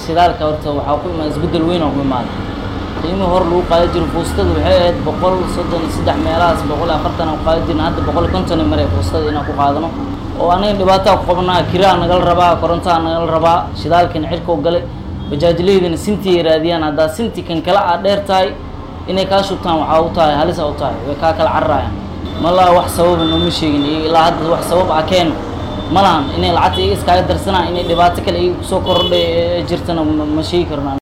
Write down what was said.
shidaalka horta waxaa ku imaada isbeddel weyn oo ku imaada qiimii hor lagu qaadi jiro fuustada waxay ahayd boqol soddon iyo saddex meelahaas boqol iyo afartan aan ku qaadi jirna hadda boqol iyo konton ay maray fuustada inaan ku qaadano oo anaga dhibaataa ku qabnaa kiraa nagala rabaa korontaa nagala rabaa shidaalkina cirkoo galay bajaajleydina sintii ay raadiyaan haddaa sinti kan kale aa dheer tahay inay kaa shubtaan waxaa u tahay halisa u tahay way kaa kala cararayaan malaa wax sababa nooma sheegin iyo ilaa hadda wax sabab ah keen ma lahan inay lacagta iga iskaaga darsanaan inay dhibaato kale iga kusoo kordhay jirtana ma sheegi karno